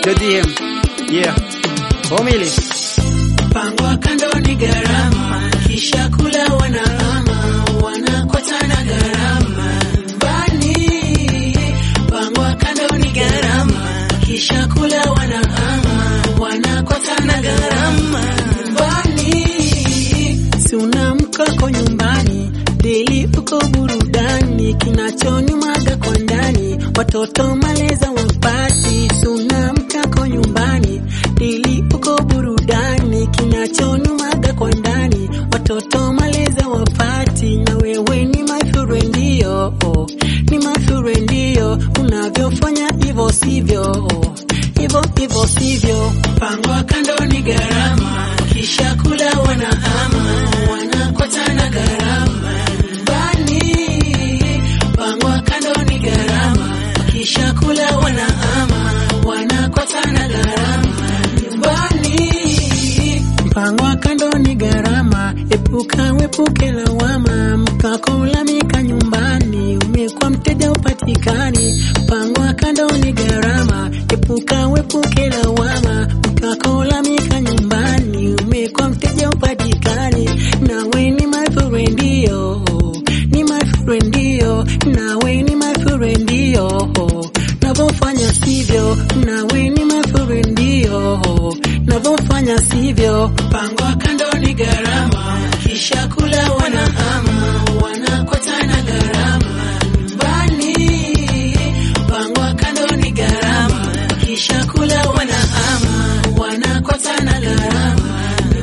JDM. Yeah. Homili. Mpango wa kando ni gharama, kisha kula wanahama, wanakota na gharama nyumbani. Mpango wa kando ni gharama, kisha kula wanahama, wanakota na gharama nyumbani. Si una mkako nyumbani, deli uko burudani, kinachonyumaga kwa ndani, watoto maleza wapati. Si una mkako nyumbani, deli uko burudani, kinachonyumaga kwa ndani, watoto maleza wapati. Na wewe ni mafure ndio, ni mafure ndio, unavyofanya hivyo sivyo, hivyo hivyo sivyo. Mpango wa kando ni gharama, kisha kula wanahama, wanakota na gharama nyumbani. Mpango wa kando ni gharama, kisha kula wanahama, wanakota na gharama nyumbani. Mpango wa kando ni gharama, epuka wepuke lawama, mkakolalamika nyumbani, umekuwa mteja upatikani. Mpango wa kando ni gharama, epuka wepuke lawama, mkakolalamika nyumbani, umekuwa mteja upatikani. Nawe ni mafure ndio, ni mafure ndio, nawe ni mafure ndio, navyofanya sivyo, nawe ni mafure ndio, navyofanya sivyo. Mpango wa kando ni gharama, kisha kula wanahama, wanakota na gharama nyumbani. Mpango wa kando ni gharama, kisha kula wanahama, wanakota na gharama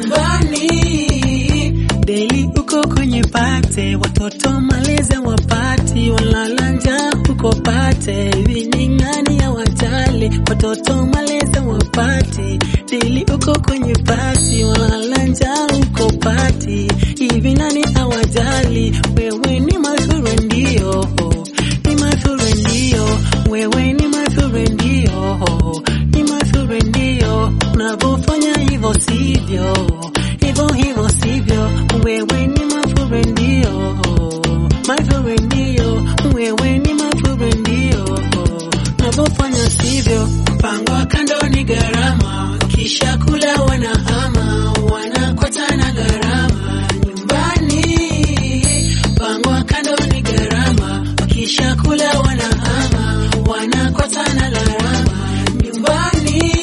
nyumbani. Deli uko kwenye pate, watoto malezi wapati, walala njaa uko pate, hivi ni nani ya wajali? Watoto malezi wapati, deli uko kwenye pati, walala njaa uko pati, hivi nani awajali? Wewe ni mazuri ndio, ni mazuri ndio, wewe ni mazuri ndio, ni mazuri ndio, unavyofanya hivyo sivyo, hivyo hivyo sivyo, wewe ni mazuri ndio, mazuri ndio, wewe ni mazuri ndio, unavyofanya sivyo. Mpango wa kando ni gharama, kisha kula wanahama, wanakota na gharama nyumbani. Mpango wa kando ni gharama, kisha kula wanahama, wanakota na gharama nyumbani.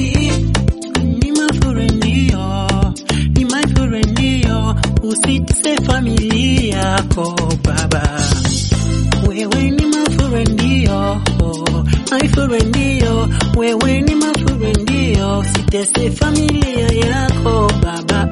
Ni mafure ndio, ni mafure ndio, usitise familia yako baba. Wewe ni mafure ndio, mafure ndio, wewe ni mafure ndio, usitese familia yako baba.